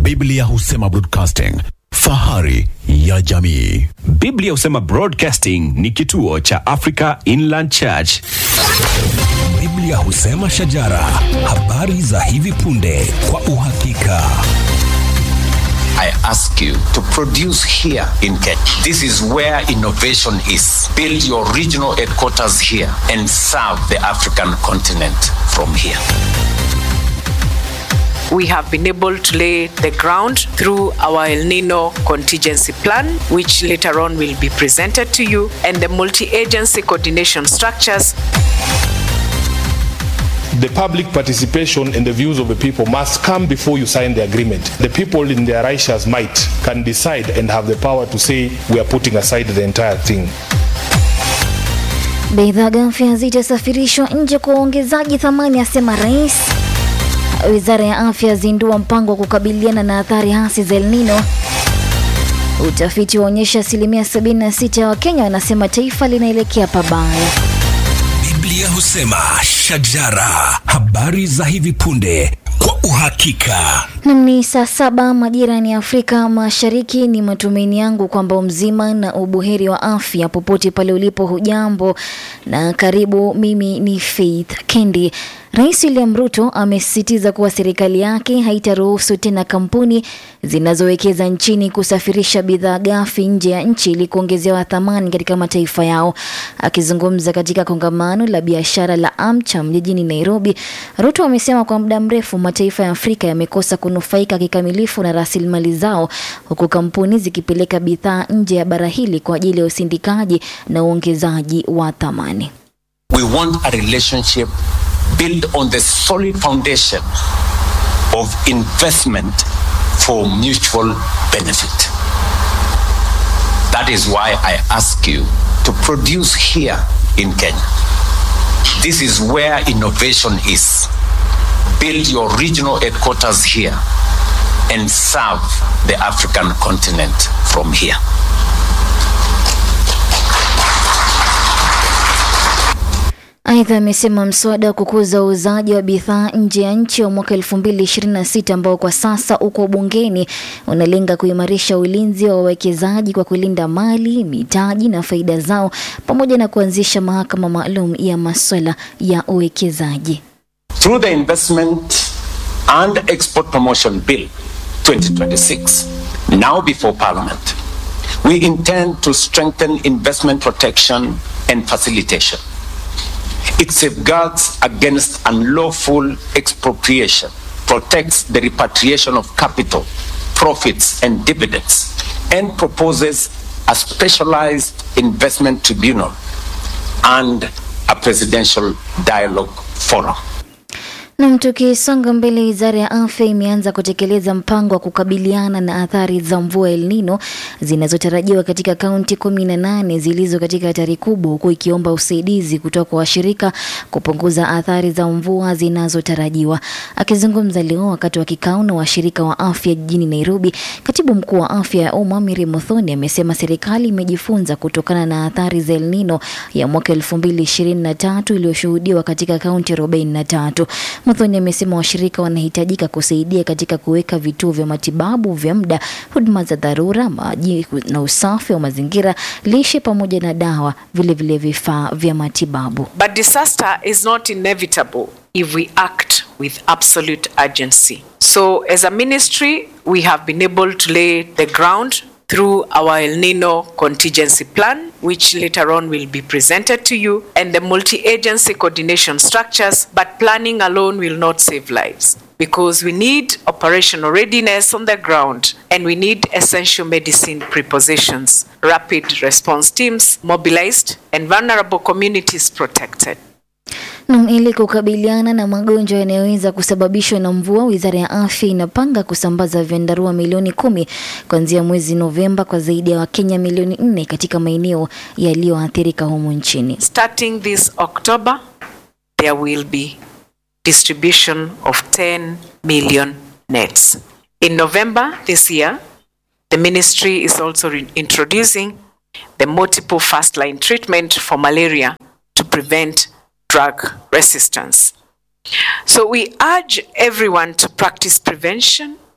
Biblia husema broadcasting, fahari ya jamii. Biblia husema Broadcasting ni kituo cha Africa Inland Church. Biblia husema shajara, habari za hivi punde kwa uhakika. I ask you to produce here in Kenya. This is where innovation is. Build your regional headquarters here and serve the African continent from here. we have been able to lay the ground through our El Nino contingency plan, which later on will be presented to you, and the multi agency coordination structures. The public participation and the views of the people must come before you sign the agreement. The people in their righteous might can decide and have the power to say we are putting aside the entire thing. Bidhaa ghafi zitasafirishwa nje kwa uongezaji thamani, asema rais. Wizara ya afya yazindua mpango wa kukabiliana na athari hasi za El Nino. Utafiti waonyesha asilimia 76 ya Wakenya wanasema taifa linaelekea pabaya. Biblia husema shajara, habari za hivi punde kwa uhakika. Nam ni saa saba majira ni Afrika Mashariki. Ni matumaini yangu kwamba mzima na ubuheri wa afya popote pale ulipo, hujambo na karibu. Mimi ni Faith Kendi. Rais William Ruto amesisitiza kuwa serikali yake haitaruhusu tena kampuni zinazowekeza nchini kusafirisha bidhaa ghafi nje ya nchi ili kuongezewa thamani katika mataifa yao. Akizungumza katika kongamano la biashara la AmCham jijini Nairobi, Ruto amesema kwa muda mrefu mataifa ya Afrika yamekosa kunufaika kikamilifu na rasilimali zao, huku kampuni zikipeleka bidhaa nje ya bara hili kwa ajili ya usindikaji na uongezaji wa thamani. We want a relationship built on the solid foundation of investment for mutual benefit. That is why I ask you to produce here in Kenya. This is where innovation is. Build your regional headquarters here and serve the African continent from here. Aidha, amesema mswada wa kukuza uuzaji wa bidhaa nje ya nchi wa mwaka 2026 ambao kwa sasa uko bungeni unalenga kuimarisha ulinzi wa wawekezaji kwa kulinda mali, mitaji na faida zao pamoja na kuanzisha mahakama maalum ya masuala ya uwekezaji. Through the Investment and Export Promotion Bill 2026, now before Parliament, we intend to strengthen investment protection and facilitation. It safeguards against unlawful expropriation, protects the repatriation of capital, profits, and dividends, and proposes a specialized investment tribunal and a presidential dialogue forum. Nam, tukisonga mbele, wizara ya afya imeanza kutekeleza mpango wa kukabiliana na athari za mvua El Nino zinazotarajiwa katika kaunti kumi na nane zilizo katika hatari kubwa, huku ikiomba usaidizi kutoka kwa washirika kupunguza athari za mvua zinazotarajiwa. Akizungumza leo wakati wa kikao na washirika wa afya jijini Nairobi, katibu mkuu wa afya ya umma Mary Muthoni amesema serikali imejifunza kutokana na athari za El Nino ya mwaka 2023 iliyoshuhudiwa katika kaunti 43. Muthoni amesema washirika wanahitajika kusaidia katika kuweka vituo vya matibabu vya muda, huduma za dharura, maji na usafi wa mazingira, lishe pamoja na dawa, vilevile vifaa vya matibabu. But disaster is not inevitable if we act with absolute urgency. So, as a ministry, we have been able to lay the ground through our El Nino contingency plan, which later on will be presented to you, and the multi agency coordination structures. But planning alone will not save lives because we need operational readiness on the ground and we need essential medicine prepositions, rapid response teams mobilized, and vulnerable communities protected. Nam, ili kukabiliana na magonjwa yanayoweza kusababishwa na mvua, wizara ya afya inapanga kusambaza vyandarua milioni kumi kuanzia mwezi Novemba kwa zaidi ya Wakenya milioni nne katika maeneo yaliyoathirika humu nchini. Starting this October, there will be distribution of 10 million nets. In November this year, the ministry is also re- introducing the multiple first line treatment for malaria to prevent drug resistance. So we urge everyone to practice prevention,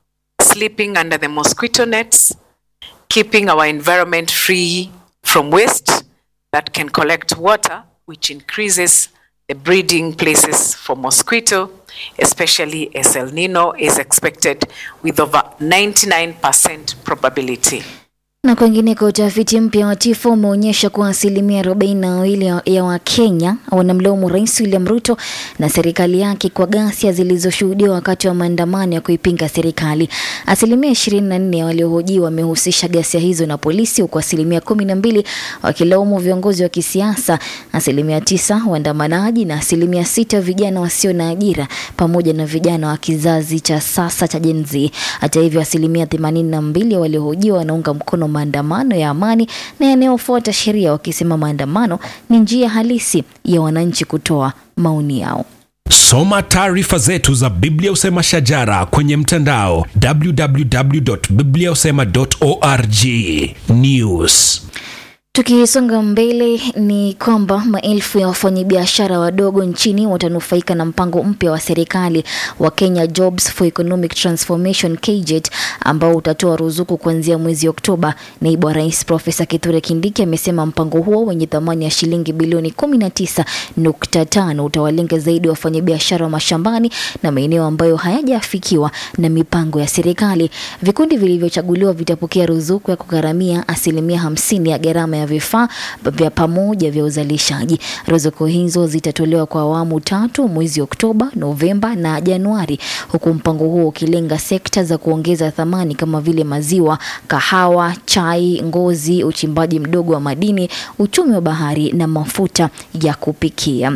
sleeping under the mosquito nets, keeping our environment free from waste that can collect water, which increases the breeding places for mosquito, especially as El Nino is expected with over 99% probability. Na kwingineko, utafiti mpya wa TIFO umeonyesha kuwa asilimia arobaini na wawili ya- ya Wakenya wanamlaumu Rais William Ruto na serikali yake kwa ghasia zilizoshuhudiwa wakati wa maandamano ya kuipinga serikali. Asilimia ishirini na nne ya waliohojiwa wamehusisha ghasia hizo na polisi, huku asilimia kumi na mbili wakilaumu viongozi wa kisiasa, asilimia tisa waandamanaji na asilimia sita vijana wasio na ajira pamoja na vijana wa kizazi cha sasa cha Gen Z. Hata hivyo, asilimia themanini na mbili ya waliohojiwa wanaunga mkono maandamano ya amani na yanayofuata sheria, wakisema maandamano ni njia halisi ya wananchi kutoa maoni yao. Soma taarifa zetu za Biblia Usema Shajara kwenye mtandao www.bibliausema.org. News. Tukisonga mbele ni kwamba maelfu ya wafanyabiashara wadogo nchini watanufaika na mpango mpya wa serikali wa Kenya Jobs for Economic Transformation KJET ambao utatoa ruzuku kuanzia mwezi Oktoba. Naibu wa Rais Profesa Kithure Kindiki amesema mpango huo wenye thamani ya shilingi bilioni 19.5 utawalenga zaidi wafanyabiashara wa mashambani na maeneo ambayo hayajafikiwa na mipango ya serikali. Vikundi vilivyochaguliwa vitapokea ruzuku ya kugharamia asilimia hamsini ya gharama ya vifaa vya pamoja vya uzalishaji. Ruzuku hizo zitatolewa kwa awamu tatu mwezi Oktoba, Novemba na Januari, huku mpango huo ukilenga sekta za kuongeza thamani kama vile maziwa, kahawa, chai, ngozi, uchimbaji mdogo wa madini, uchumi wa bahari na mafuta ya kupikia.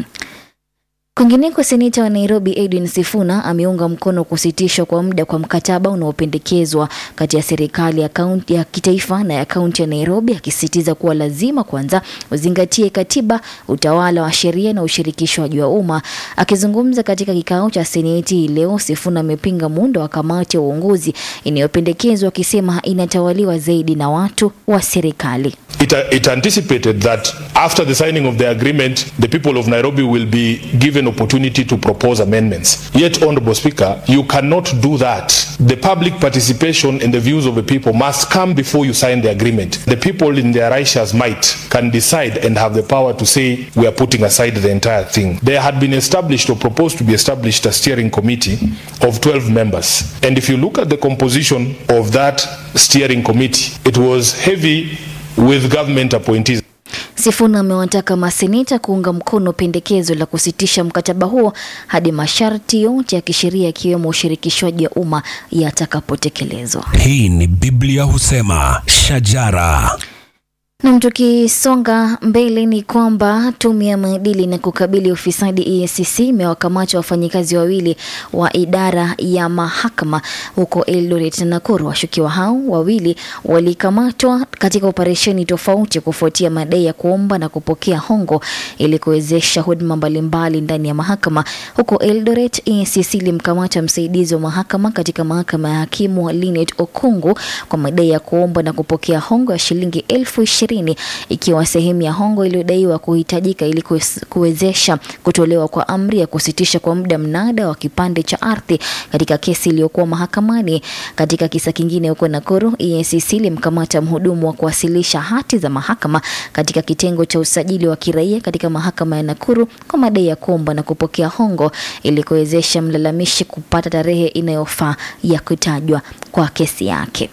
Kwingineko, seneta wa Nairobi Edwin Sifuna ameunga mkono kusitishwa kwa muda kwa mkataba unaopendekezwa kati ya serikali ya kaunti ya kitaifa na ya kaunti ya Nairobi, akisisitiza kuwa lazima kwanza uzingatie katiba, utawala wa sheria na ushirikishwaji wa umma. Akizungumza katika kikao cha seneti hii leo, Sifuna amepinga muundo wa kamati ya uongozi inayopendekezwa, akisema inatawaliwa zaidi na watu wa serikali. It, it anticipated that after the signing of the agreement, the people of Nairobi will be given opportunity to propose amendments. Yet, Honorable Speaker, you cannot do that. The public participation in the views of the people must come before you sign the agreement. The people in their righteous might can decide and have the power to say we are putting aside the entire thing. There had been established or proposed to be established a steering committee of 12 members. And if you look at the composition of that steering committee, it was heavy with government appointees. Sifuna amewataka maseneta kuunga mkono pendekezo la kusitisha mkataba huo hadi masharti yote ya kisheria ikiwemo ushirikishwaji wa umma yatakapotekelezwa. Hii ni Biblia Husema Shajara. Nam, tukisonga mbele ni kwamba tume ya maadili na kukabili ufisadi EACC imewakamata wafanyikazi wawili wa idara ya mahakama huko Eldoret na Nakuru. Washukiwa hao wawili walikamatwa katika operesheni tofauti kufuatia madai ya kuomba na kupokea hongo ili kuwezesha huduma mbalimbali ndani ya mahakama. Huko Eldoret, EACC ilimkamata msaidizi wa mahakama katika mahakama ya hakimu Linet Okungu kwa madai ya kuomba na kupokea hongo ya shilingi elfu ishirini ikiwa sehemu ya hongo iliyodaiwa kuhitajika ili kuwes- kuwezesha kutolewa kwa amri ya kusitisha kwa muda mnada wa kipande cha ardhi katika kesi iliyokuwa mahakamani. Katika kisa kingine huko Nakuru, EACC ilimkamata mhudumu wa kuwasilisha hati za mahakama katika kitengo cha usajili wa kiraia katika mahakama ya Nakuru kwa madai ya kuomba na kupokea hongo ili kuwezesha mlalamishi kupata tarehe inayofaa ya kutajwa kwa kesi yake.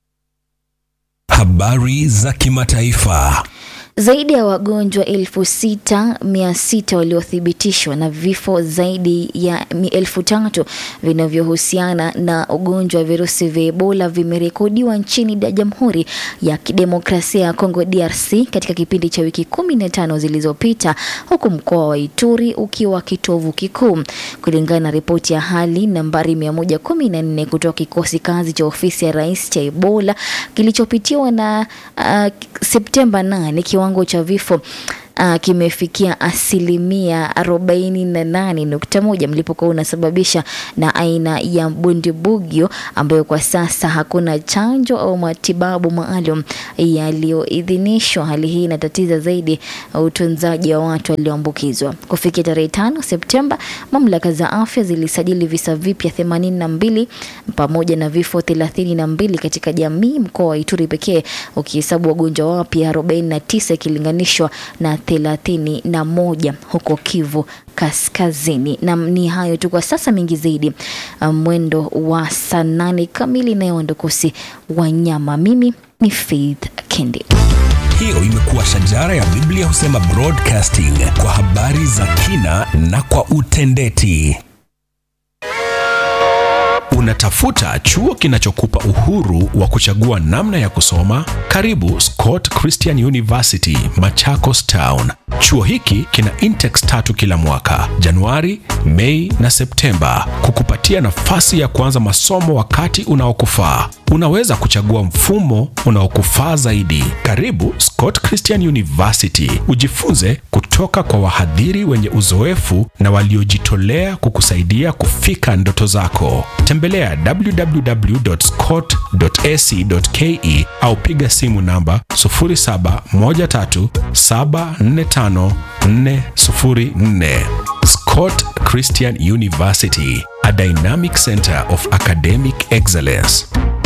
Habari za kimataifa. Zaidi ya wagonjwa elfu sita mia sita waliothibitishwa na vifo zaidi ya mi- elfu tatu vinavyohusiana na ugonjwa wa virusi vya Ebola vimerekodiwa nchini da Jamhuri ya Kidemokrasia ya Kongo DRC katika kipindi cha wiki kumi na tano zilizopita, huku mkoa wa Ituri ukiwa kitovu kikuu, kulingana na ripoti ya hali nambari 114 kutoka kikosi kazi cha ofisi ya rais cha Ebola kilichopitiwa na uh, Septemba 8 kiwango cha vifo uh, kimefikia asilimia 48.1, mlipuko huu unasababisha na aina ya bundibugyo ambayo kwa sasa hakuna chanjo au matibabu maalum yaliyoidhinishwa. Hali hii inatatiza zaidi utunzaji wa watu walioambukizwa. Kufikia tarehe 5 Septemba, mamlaka za afya zilisajili visa vipya 82 pamoja na vifo 32 katika jamii mkoa wa Ituri pekee ukihesabu wagonjwa wapya 49 ikilinganishwa na 31 huko Kivu Kaskazini. Na ni hayo tu kwa sasa, mengi zaidi um, mwendo wa saa nane kamili na Wandokosi Wanyama. Mimi ni Faith Kendi. Hiyo imekuwa shajara ya Biblia husema broadcasting kwa habari za kina na kwa utendeti. Unatafuta chuo kinachokupa uhuru wa kuchagua namna ya kusoma? Karibu Scott Christian University, Machakos Town. Chuo hiki kina intex tatu kila mwaka, Januari, Mei na Septemba, kukupatia nafasi ya kuanza masomo wakati unaokufaa. Unaweza kuchagua mfumo unaokufaa zaidi. Karibu Scott Christian University, ujifunze kutoka kwa wahadhiri wenye uzoefu na waliojitolea kukusaidia kufika ndoto zako. Tembelea www.scott.ac.ke au piga simu namba 0713745404. Scott Christian University, a dynamic center of academic excellence.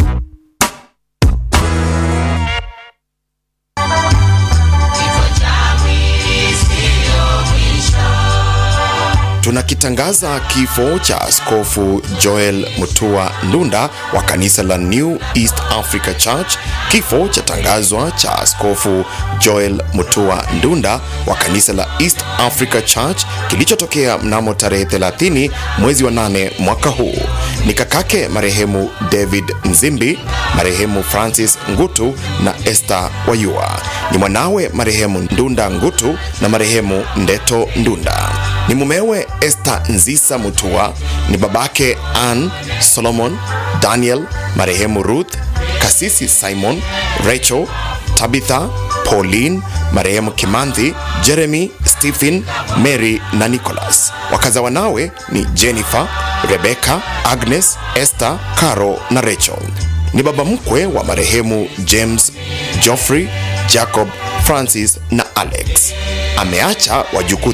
Tunakitangaza kifo cha Askofu Joel Mutua Ndunda wa kanisa la New East Africa Church. Kifo cha tangazwa cha Askofu Joel Mutua Ndunda wa kanisa la East Africa Church kilichotokea mnamo tarehe 30 mwezi wa 8 mwaka huu. Ni kakake marehemu David Nzimbi, marehemu Francis Ngutu na Esther Wayua. Ni mwanawe marehemu Ndunda Ngutu na marehemu Ndeto Ndunda ni mumewe Esther Nzisa Mutua, ni babake Ann Solomon, Daniel, marehemu Ruth, kasisi Simon, Rachel, Tabitha, Pauline, marehemu Kimanthi, Jeremy, Stephen, Mary na Nicholas. Wakaza wanawe ni Jennifer, Rebecca, Agnes, Esther, Caro na Rachel. Ni baba mkwe wa marehemu James, Geoffrey, Jacob, Francis na Alex. Ameacha wajukuu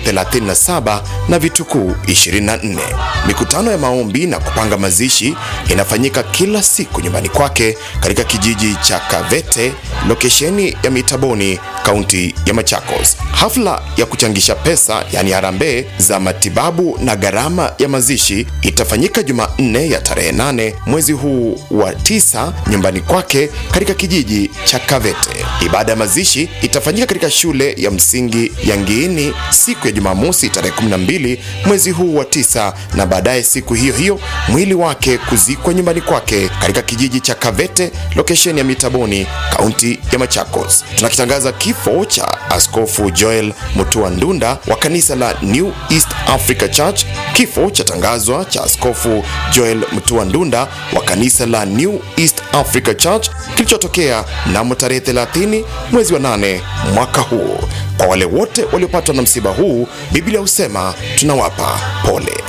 37 na vitukuu 24. Mikutano ya maombi na kupanga mazishi inafanyika kila siku nyumbani kwake katika kijiji cha Kavete, lokesheni ya Mitaboni, kaunti ya Machakos. Hafla ya kuchangisha pesa, yani harambee za matibabu na gharama ya mazishi itafanyika Jumanne ya tarehe 8 mwezi huu wa tisa nyumbani kwake katika kijiji cha Kavete. Ibada ya mazishi itafanyika katika shule ya msingi ya Ngiini siku ya Jumamosi tarehe 12 mwezi huu wa tisa, na baadaye siku hiyo hiyo mwili wake kuzikwa nyumbani kwake katika kijiji cha Kavete, lokesheni ya Mitaboni, kaunti ya Machakos. Tunakitangaza kifo cha Askofu Joel Mutua Ndunda wa kanisa la New East Africa Church. Kifo cha tangazwa cha Askofu Joel Mutua Ndunda wa kanisa la New East Africa Church kilichotokea mnamo tarehe 30 mwezi wa 8 mwaka huu. Kwa wale wote waliopatwa na msiba huu, Biblia husema tunawapa pole.